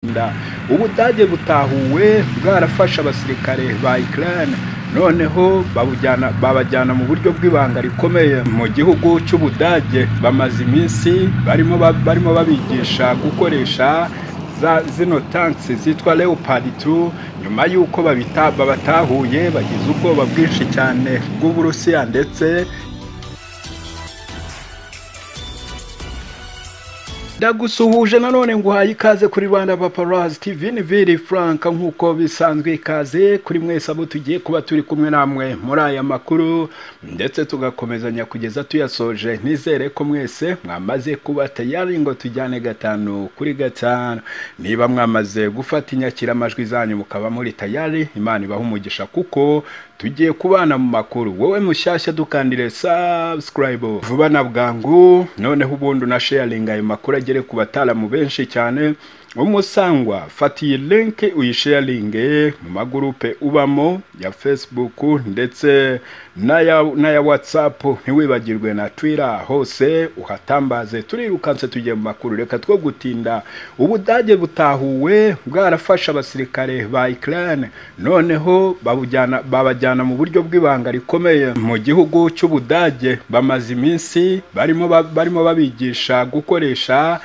rwanda ubudage butahuwe bwarafashe abasirikare ba Ukraine noneho babujyana babajyana mu buryo bw'ibanga rikomeye mu gihugu cy'ubudage bamaze iminsi barimo ba- barimo babigisha gukoresha za zino tanks zitwa leopard 2 nyuma y'uko babita babatahuye bagize ubwoba bwinshi cyane bw'uburusiya ndetse ndagusuhuje nanone nguhaye ikaze kuri rwanda paparazi tv ni viri frank nk'uko bisanzwe ikaze kuri mwese abo tugiye kuba turi kumwe namwe muri aya makuru ndetse tugakomezanya kugeza tuyasoje nizere ko mwese mwamaze kuba tayari ngo tujyane gatanu kuri gatanu niba mwamaze gufata inyakiramajwi zanyu mukaba muri tayari imana ibaha umugisha kuko tugiye kubana mu makuru wowe mushyashya dukandire subscribe vuba na bwangu noneho ubundi unasharinga ayo makuru agere ku bataramu benshi cyane umusangwa fata iyi linki uyisharinge mu magurupe ubamo ya facebook ndetse n'aya n'aya whatsapp ntiwibagirwe na twitter hose uhatambaze turirukanse tugiye mu makuru reka two gutinda ubudage butahuwe bwarafashe abasirikare ba Ukraine noneho babujyana babajyana mu buryo bw'ibanga rikomeye mu gihugu cy'ubudage bamaze iminsi barimo ba- barimo babigisha gukoresha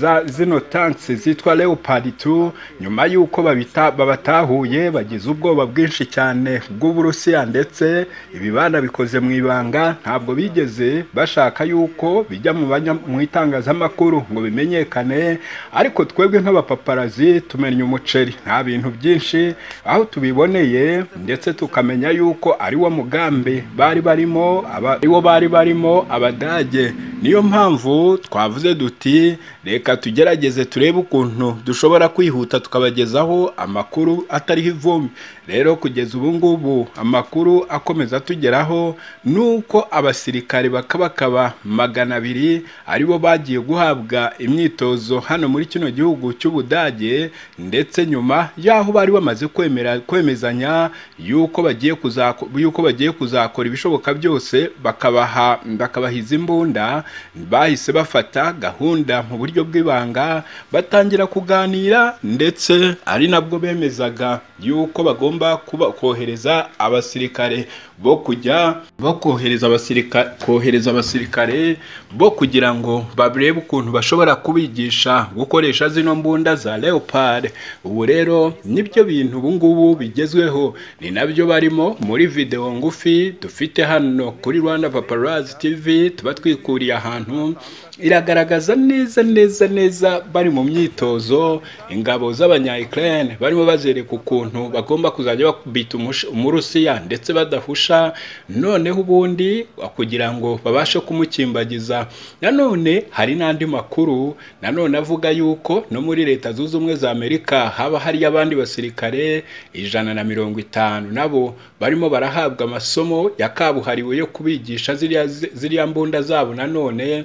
za zino tanks zitwa leopard 2 nyuma y'uko babita babatahuye bagize ubwoba bwinshi cyane bw'uburusiya ndetse ibibanda bikoze mu ibanga ntabwo bigeze bashaka y'uko bijya mu banya- mu itangazamakuru ngo bimenyekane ariko twebwe nk'abapaparazi tumenya umuceri nta bintu byinshi aho tubiboneye ndetse tukamenya y'uko ari wo mugambi bari barimo aba- ari wo bari barimo abadage niyo mpamvu twavuze duti reka tugerageze turebe ukuntu dushobora kwihuta tukabagezaho amakuru atariho ivumbi rero kugeza ubu ngubu amakuru akomeza atugeraho ni uko abasirikare bakabakaba magana abiri aribo bagiye guhabwa imyitozo hano muri kino gihugu cy'ubudage ndetse nyuma y'aho bari bamaze kwemera kwemezanya y'uko bagiye kuzako- y'uko bagiye kuzakora ibishoboka byose bakabaha bakabaha izi mbunda bahise bafata gahunda mu buryo bw'ibanga batangira kuganira ndetse ari nabwo bemezaga y'uko bagomba kuba kohereza abasirikare bo kujya bo kohereza abasirikare kohereza abasirikare bo kugira ngo barebe ukuntu bashobora kubigisha gukoresha zino mbunda za leopard ubu rero nibyo bintu ubu ngubu bigezweho ni nabyo barimo muri video ngufi dufite hano kuri Rwanda Paparazzi TV tuba twikuriye ahantu iragaragaza neza neza neza bari mu myitozo ingabo z'abanya Ukraine barimo bazereka ukuntu bagomba kuzajya bakubita umush- umurusiya ndetse badahusha noneho ubundi kugira ngo babashe kumukimbagiza nanone hari n'andi makuru nanone avuga yuko no muri leta zunze ubumwe za amerika haba hari abandi basirikare ijana na mirongo itanu nabo barimo barahabwa amasomo ya kabuhariwe yo kubigisha ziriya ziriya mbunda zabo nanone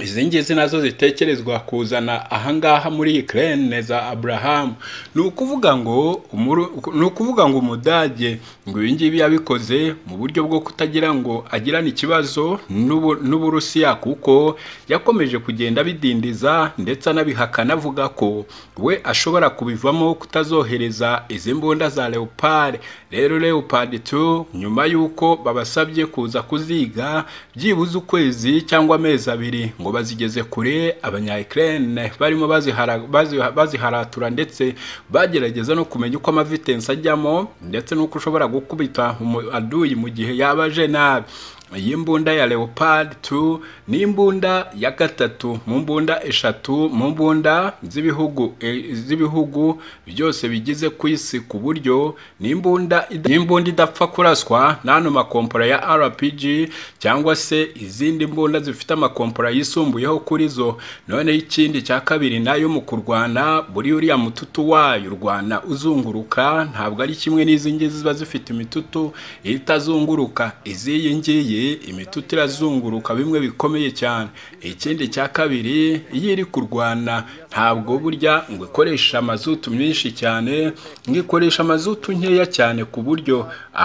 izi ngizi nazo zitekerezwa kuzana ahangaha muri Ukraine za Abraham ni ukuvuga ngo umuru- ni ukuvuga ngo umudage ngo ibi ngibi yabikoze mu buryo bwo kutagira ngo agirane ikibazo n'Ubu- n'Uburusiya kuko yakomeje kugenda abidindiza ndetse anabihakana avuga ko we ashobora kubivamo kutazohereza izi mbunda za Leopard rero Leopard 2 nyuma y'uko babasabye kuza kuziga byibuze ukwezi cyangwa amezi abiri ngo bazigeze kure abanya Ukraine barimo bazihara- bazi- baziharatura ndetse bagerageza no kumenya uko amavitensi ajyamo ndetse n'uko ushobora gukubita umu- aduyi mu gihe yaba aje nabi iyi mbunda ya leopard 2 ni imbunda ya gatatu mu mbunda eshatu mu mbunda z'ibihugu eh, z'ibihugu byose bigize ku isi ku buryo ni imbunda ida- ni imbunda idapfa kuraswa n'ano makompora ya RPG cyangwa se izindi mbunda zifite amakompora yisumbuyeho kuri zo noneho ikindi cya kabiri nayo mu kurwana buri uriya mututu wayo urwana uzunguruka ntabwo ari kimwe n'izi ngizi ziba zifite imitutu itazunguruka iziyi ngiyi imitutu irazunguruka bimwe bikomeye cyane ikindi cya kabiri iyo iri kurwana ntabwo burya ngo ikoresha amazutu menshi cyane ngo ikoresha amazutu nkeya cyane ku buryo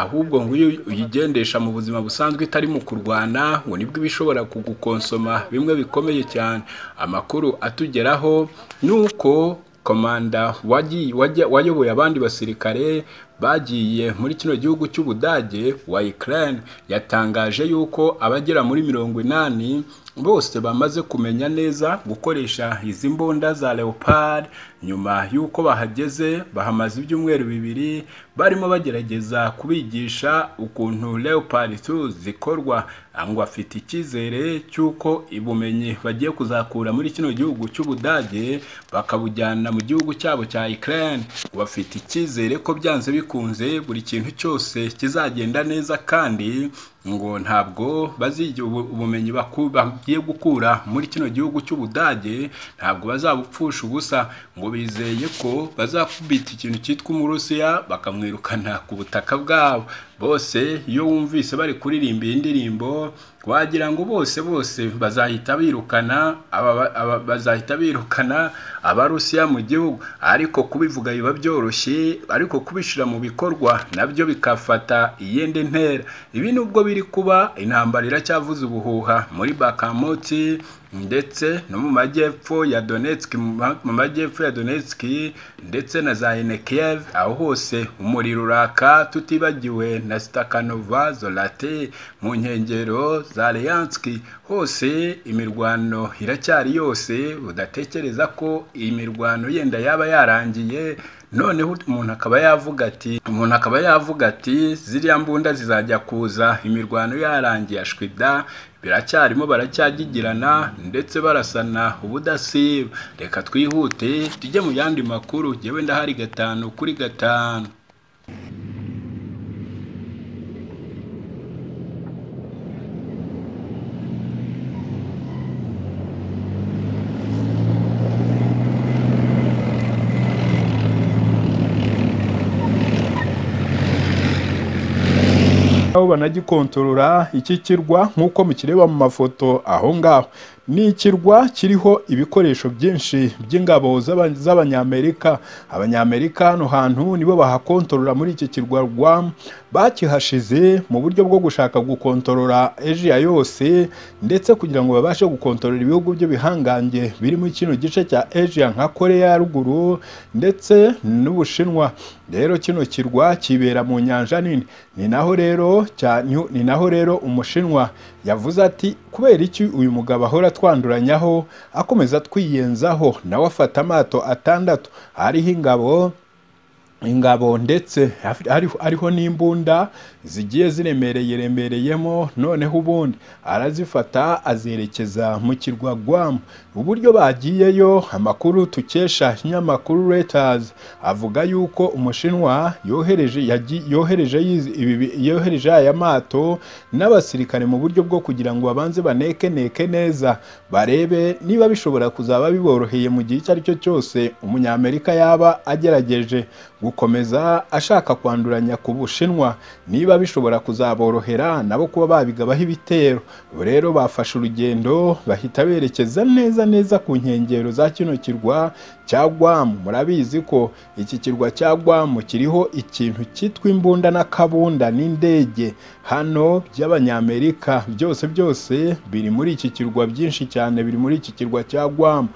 ahubwo ngo iyo uyigendesha mu buzima busanzwe itari mu kurwana ngo nibwo iba ishobora kugukonsoma bimwe bikomeye cyane amakuru atugeraho ni uko komanda wagiye- wajya- wayoboye abandi basirikare bagiye muri kino gihugu cy'ubudage wa Ukraine yatangaje yuko abagera muri mirongo inani bose bamaze kumenya neza gukoresha izi mbunda za leopard nyuma y'uko bahageze bahamaze ibyumweru bibiri barimo bagerageza kubigisha ukuntu leopard 2 zikorwa ngo afite icyizere cy'uko ubumenyi bagiye kuzakura muri kino gihugu cy'ubudage bakabujyana mu gihugu cyabo cya Ukraine bafite icyizere ko byanze bikunze buri kintu cyose kizagenda neza kandi ngo ntabwo bazigira ubu- ubumenyi baku- bagiye gukura muri kino gihugu cy'ubudage ntabwo bazabupfusha ubusa ngo bizeye ko bazakubita ikintu cyitwa umurusiya bakamwirukana ku butaka bwabo bose iyo wumvise bari kuririmba iyi ndirimbo wagira ngo bose bose bazahita birukana aba, aba, bazahita birukana abarusiya mu gihugu ariko kubivuga biba byoroshye ariko kubishyira mu bikorwa nabyo bikafata iyindi ntera ibi nubwo biri kuba intambara iracyavuze ubuhuha muri bakamoti ndetse no mu majyepfo ya Donetsk mu ma- mu majyepfo ya Donetsk ndetse na za Enekiyev aho hose umuriro uraka tutibagiwe na Stakhanova Zorate mu nkengero za Leyanski hose imirwano iracyari yose udatekereza ko iyi mirwano yenda yaba yarangiye noneho umuntu akaba yavuga ati umuntu akaba yavuga ati ziriya mbunda zizajya kuza imirwano yarangiye ashwida biracyarimo baracyagigirana ndetse barasana ubudasiba reka twihute tujye mu yandi makuru jyewe ndahari gatanu kuri gatanu aho banagikontorora iki kirwa nk'uko mukireba mu mafoto aho ngaho ni ikirwa kiriho ibikoresho byinshi by'ingabo z'aba- z'abanyamerika abanyamerika hano hantu nibo bahakontorora muri iki kirwa rwam bakihashize mu buryo bwo gushaka gukontorora asia yose ndetse kugira ngo babashe gukontorora ibihugu by'ibihangange biri muri kino gice cya asia nka korea ya ruguru ndetse n'ubushinwa rero kino kirwa kibera mu nyanja nini ni naho rero cya New- ni naho rero umushinwa yavuze ati kubera iki uyu mugabo ahora twanduranyaho akomeza twiyenzaho nawe afata amato atandatu ariho ingabo ingabo ndetse hariho- hariho n'imbunda zigiye ziremereye remereyemo noneho ubundi arazifata azerekeza mu kirwa Guam uburyo bagiyeyo amakuru tukesha ikinyamakuru Reuters avuga yuko umushinwa yohereje yagiye yohereje yizi- ibi- ibi- yohereje aya mato n'abasirikare mu buryo bwo kugira ngo babanze banekeneke neza barebe niba bishobora kuzaba biboroheye mu gihe icyo ari cyo cyose umunyamerika yaba agerageje gukomeza ashaka kwanduranya ku bushinwa niba bishobora kuzaborohera nabo kuba babigabaho ibitero ubu rero bafashe urugendo bahita berekeza neza neza ku nkengero za kino kirwa cya Guam murabizi ko iki kirwa cya Guam kiriho ikintu cyitwa imbunda n'akabunda n'indege hano by'abanyamerika byose byose biri muri iki kirwa byinshi cyane biri muri iki kirwa cya Guam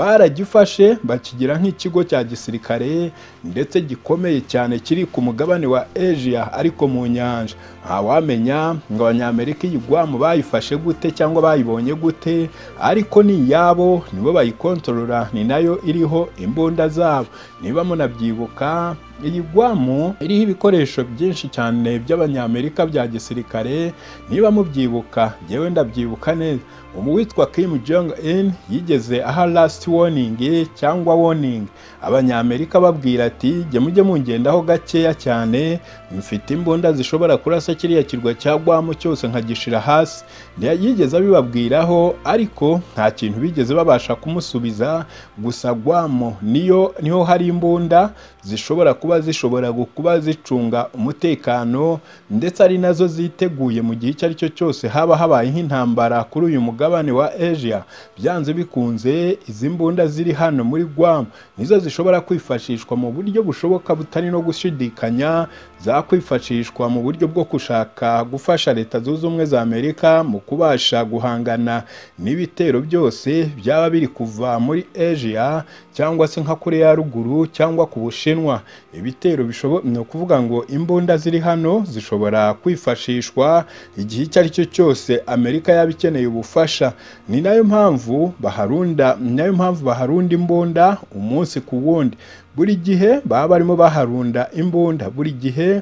baragifashe bakigira nk'ikigo cya gisirikare ndetse gikomeye cyane kiri ku mugabane wa Asia ariko mu nyanja ntawamenya ngo abanyamerika iyi Guam bayifashe gute cyangwa bayibonye gute ariko ni iyabo nibo bayikontorora ni nayo iriho imbunda zabo niba munabyibuka iyi gwamu iriho ibikoresho byinshi cyane by'abanyamerika bya gisirikare niba mubyibuka njyewe ndabyibuka neza umu witwa Kim Jong Un yigeze aha last warning cyangwa warning abanyamerika babwira ati jye mujye mungendaho gakeya cyane mfite imbunda zishobora kurasa kiriya kirwa cya gwamu cyose nkagishira hasi Ntiya- yigeze abibabwiraho ariko nta kintu bigeze babasha kumusubiza gusa gwamu niyo niho hari imbunda zishobora kuba zishobora kuba zicunga umutekano ndetse ari nazo ziteguye mu gihe icyo ari cyo cyose haba habaye nk'intambara kuri uyu mugabane wa Asia byanze bikunze izi mbunda ziri hano muri Guam nizo zishobora kwifashishwa mu buryo bushoboka butari no gushidikanya zakwifashishwa mu buryo bwo gushaka gufasha leta zunze ubumwe za Amerika mu kubasha guhangana n'ibitero byose byaba biri kuva muri Asia cyangwa se nka Korea ya ruguru cyangwa ku Bushinwa ibitero bishobo ni ukuvuga ngo imbunda ziri hano zishobora kwifashishwa igihe icyo ari cyo cyose Amerika yaba ikeneye ubufasha ni nayo mpamvu baharunda ni nayo mpamvu baharunda imbunda umunsi ku wundi buri gihe baba barimo baharunda imbunda buri gihe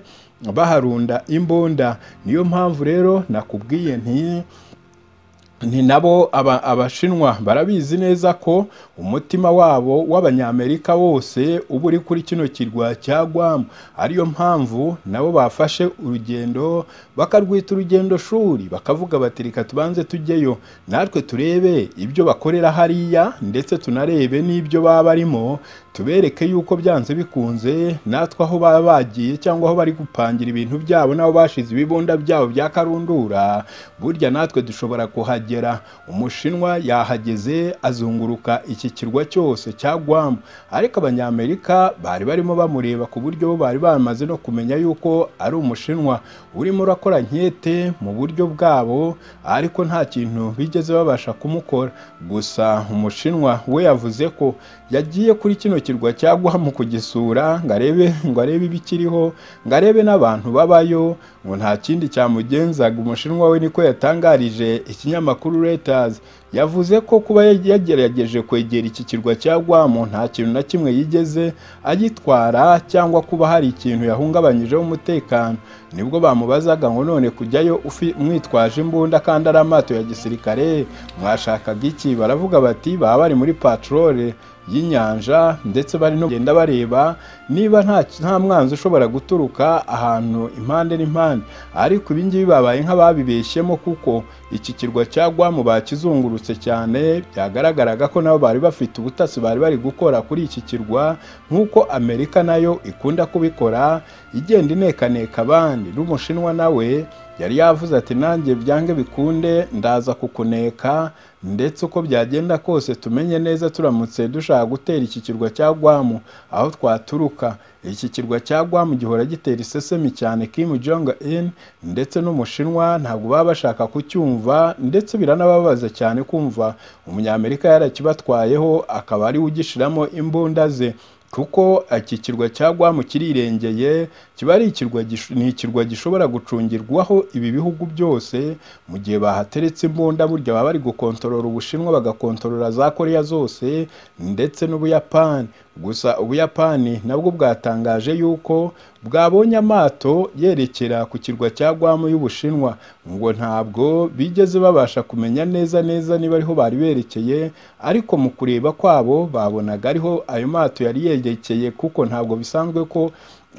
baharunda imbunda niyo mpamvu rero nakubwiye nti ni nabo aba- abashinwa barabizi neza ko umutima wabo w'abanyamerika wose uba uri kuri kino kirwa cya Guam ariyo mpamvu nabo bafashe urugendo bakarwita urugendo shuri bakavuga bati reka tubanze tujyeyo natwe turebe ibyo bakorera hariya ndetse tunarebe n'ibyo baba barimo tubereke yuko byanze bikunze natwe aho baba bagiye cyangwa aho bari gupangira ibintu byabo n'aho bashize ibibunda byabo bya karundura burya natwe dushobora kuhagera umushinwa yahageze azunguruka iki kirwa cyose cya Guam ariko abanyamerika bari barimo bamureba ku buryo bo bari bamaze no kumenya yuko ari umushinwa urimo urakora nkete mu buryo bwabo ariko nta kintu bigeze babasha kumukora gusa umushinwa we yavuze ko yagiye kuri kino kirwa cya Guam kugisura ngo arebe ngo arebe ibikiriho ngo arebe n'abantu babayo ngo nta kindi cyamugenzaga umushinwa we niko yatangarije ikinyamakuru Reuters yavuze ko kuba yagerageje kwegera iki kirwa cya Guam nta kintu na kimwe yigeze agitwara cyangwa kuba hari ikintu yahungabanyijeho umutekano nibwo bamubazaga ngo none kujyayo ufi- mwitwaje imbunda kandi ari amato ya gisirikare mwashakaga iki baravuga bati baba bari muri patrole y'inyanja ndetse bari no kugenda bareba niba nta nta mwanzi ushobora guturuka ahantu impande n'impande ariko ibi ngibi babaye nk'ababibeshyemo kuko iki kirwa cya Guam bakizungurutse cyane byagaragaraga ko nabo bari bafite ubutasi bari bari gukora kuri iki kirwa nk'uko Amerika nayo ikunda kubikora igenda inekaneka abandi n'umushinwa nawe yari yavuze ati nanjye byange bikunde ndaza kukuneka ndetse uko byagenda kose tumenye neza turamutse dushaka gutera iki kirwa cya Guam aho twaturuka iki kirwa cya Guam gihora gitera isesemi cyane Kim Jong Un ndetse n'umushinwa ntabwo baba bashaka kucyumva ndetse biranababaza cyane kumva umunyamerika yarakibatwayeho akaba ariwe ugishiramo imbunda ze kuko iki kirwa cya Guam kirirengeye kiba ari ikirwa gish- ni ikirwa gishobora gucungirwaho ibi bihugu byose mu gihe bahateretse imbunda burya baba bari gukontorora ubushinwa bagakontorora za korea zose ndetse n'ubuyapani gusa ubuyapani nabwo bwatangaje yuko bwabonye amato yerekera ku kirwa cya Guam y'ubushinwa ngo ntabwo bigeze babasha kumenya neza neza niba ariho bari berekeye ariko mu kureba kwabo babonaga ariho ayo mato yari yerekeye kuko ntabwo bisanzwe ko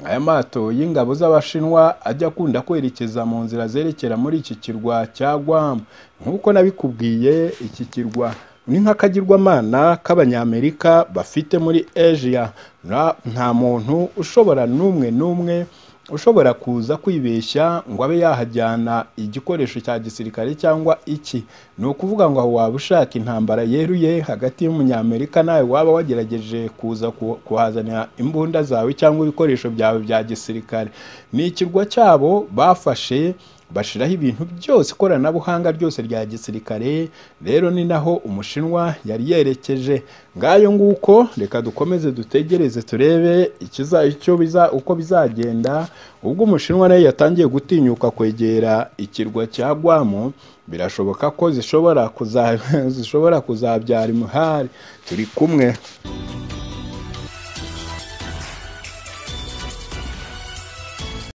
aya mato y'ingabo z'abashinwa ajya akunda kwerekeza mu nzira zerekera muri iki kirwa cya Guam nk'uko nabikubwiye iki kirwa ni nk'akagirwamana k'abanyamerika bafite muri Asia Nta- nta muntu ushobora n'umwe n'umwe ushobora kuza kwibeshya ngo abe yahajyana igikoresho cya gisirikare cyangwa iki ni ukuvuga ngo aho waba ushaka intambara yeruye hagati y'umunyamerika nawe waba wagerageje kuza ku- kuhazanira imbunda zawe cyangwa ibikoresho byawe bya gisirikare ni ikirwa cyabo bafashe bashiraho ibintu byose ikoranabuhanga ryose rya gisirikare rero ni naho umushinwa yari yerekeje ngayo nguko reka dukomeze dutegereze turebe ikiza icyo biza uko bizagenda ubwo umushinwa nayo yatangiye gutinyuka kwegera ikirwa cya Guam birashoboka ko zishobora kuza zishobora kuzabyara imihari turi kumwe